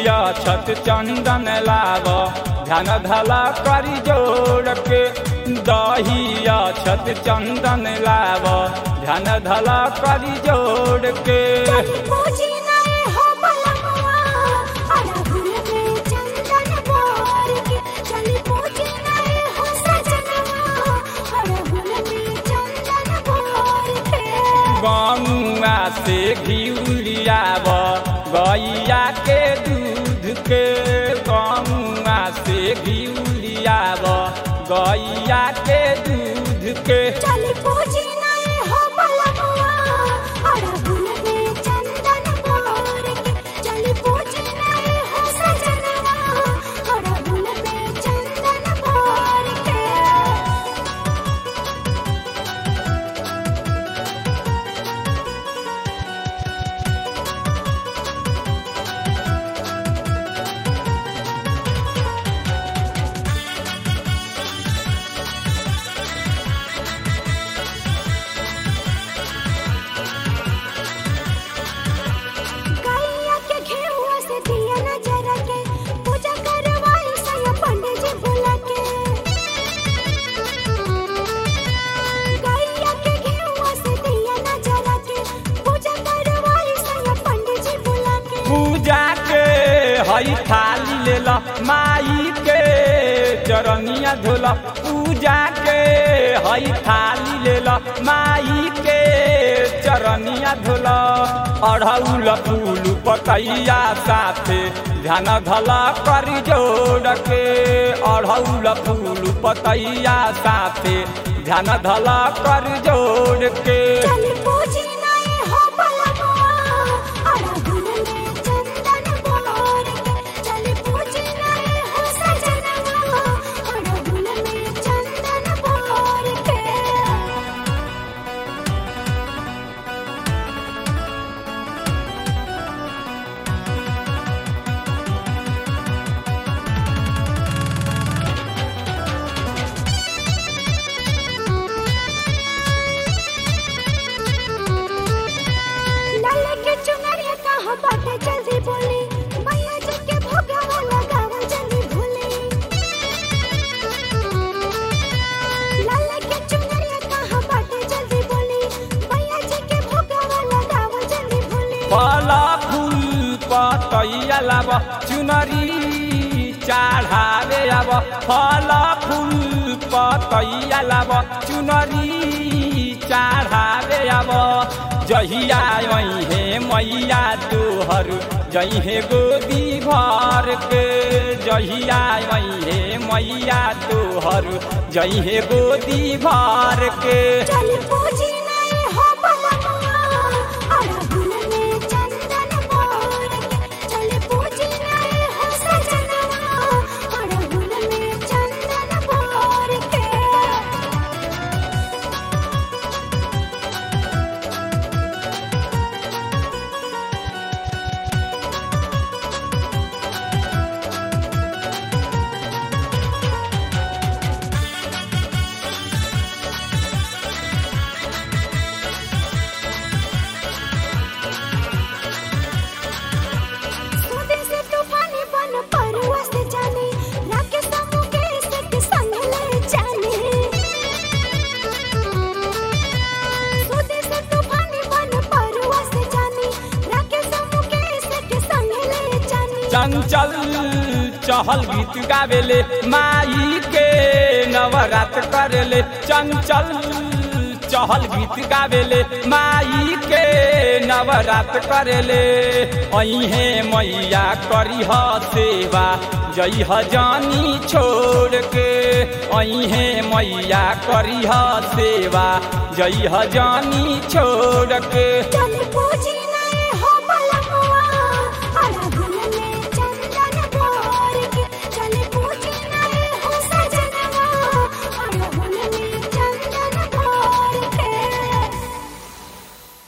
दहिया छत चंदन लाव ध्यान धला करी जोड़ के दहिया छत चंदन लाव ध्यान धला करी जोड़ के चली पूजी नए हो बलमुआ अड़हुल में चंदन बोर के चली पूजी नए हो सजनवा अड़हुल में चंदन बोर के गमुआ से घिउलियाव गैया के दूध के गमुआ से घिउलियाव गैया के दूध के चली पूजी नए हो बलमुआ अड़हुल में चंदन बोर के चली पूजी नए हो सजनवा अड़हुल में चंदन बोर के गैया के घेहुआ से दिया न जरा के पूजा करवाई सैया पंडित जी बुला के गैया के घेहुआ से दिया न जरा के पूजा करवाई सैया पंडित जी बुला के पूजा के हई थाली ले ला माई के चरनिया धोला पूजा के हई थाली ले ला माई के चरनिया धोला अढ़ौल फूल पतैया साथे ध्यान धला करी जोड़ के अढ़ौल फूल पतैया साथे ध्यान धला करी जोड़ के चली पूजी नए हो बलमुआ अड़हुल में चंदन बोर के चली पूजी नए हो सजनवा अड़हुल में चंदन बोर के लाल के चुनरिया कहाँ बाटे जल्दी बोली मैया जी के भोगवा लगावा जल्दी भूली लाल के चुनरिया कहाँ बाटे जल्दी बोली मैया जी के भोगवा लगावा जल्दी भूली फला फूल पतैया लाब चुनरी चढ़ावे अब फला फूल पतैया लाब चुनरी चढ़ावे अब जहिया हे मैया तोहर जहे गोदी भर के जहिया हे मैया तोहर जहे गोदी भर के चली पूजी नए हो बलमुआ अड़हुल में चंदन बोर के चली पूजी नए हो सजनवा अड़हुल में चंदन बोर के सूदी से तूफानी बन परवा से जाने राकेश मुकेश के संग ले जाने सूदी से तूफानी बन परवा से जाने राकेश मुकेश के संग ले जाने चंचल चहल गीत गावेले माई के नवरात करेले चंचल चहल गीत गावेले माई के नवरात करेले अहे मैया करी ह सेवा जई ह जानी छोड़ के अहे मैया करी ह सेवा जई ह जानी छोड़ के चली